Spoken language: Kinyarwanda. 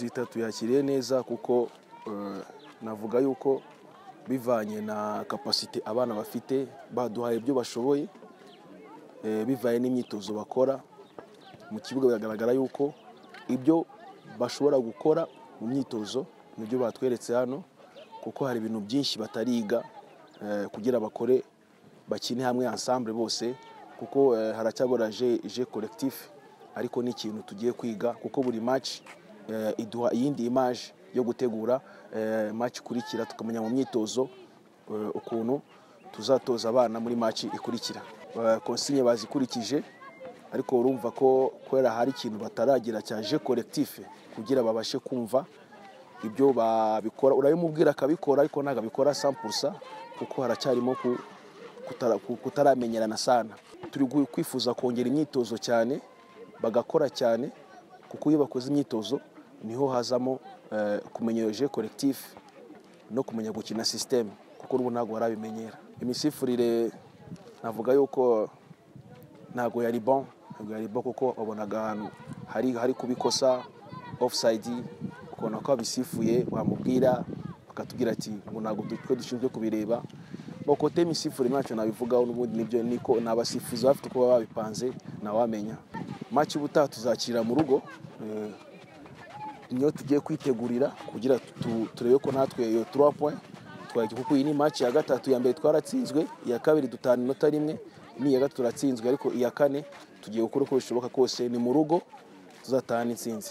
leta tuyakiriye neza kuko eh, navuga yuko bivanye na kapasite abana bafite baduhaye ibyo bashoboye eh, bivanye n'imyitozo bakora mu kibuga biragaragara yuko ibyo bashobora gukora mu myitozo nibyo batweretse hano kuko hari ibintu byinshi batariga eh, kugira bakore bakine hamwe ensemble bose kuko eh, haracyagora je, je collectif ariko ni ikintu tugiye kwiga kuko buri match eh, iduha iyindi image yo gutegura eh, match ikurikira tukamenya mu myitozo eh, ukuntu tuzatoza abana muri match ikurikira Eh, consigne bazikurikije ariko urumva ko kubera hari ikintu bataragira cya je collectif kugira babashe kumva ibyo babikora urabimubwira akabikora ariko ntabwo abikora 100% kuko haracyarimo ku- kutara- ku- kutaramenyerana sana turi gu- kwifuza kongera imyitozo cyane bagakora cyane kuko iyo bakoze imyitozo niho hazamo eh, kumenya je collectif no kumenya gukina system kuko ubu ntabwo barabimenyera imisifurire navuga yuko ntabwo yari bon ntabwo yari bon kuko wabonaga ahantu hari hari kubikosa offside ukabona ko abisifuye wamubwira bakatubwira ati ngo ntabwo twe dushinzwe kubireba bakote imisifure ntacyo nabivugaho n'ubundi nibyo niko ni abasifuzi bafite uko baba babipanze ntawamenya maci ubutaha tuzakira mu rugo eh, niyo tugiye kwitegurira kugira tu- turebe ko natwe iyo turi point twajya kuko iyi ni match ya gatatu ya mbere twaratsinzwe iya kabiri dutana inota rimwe n'iya gatatu turatsinzwe ariko iya kane tugiye gukora uko bishoboka kose ni mu rugo tuzatahana intsinzi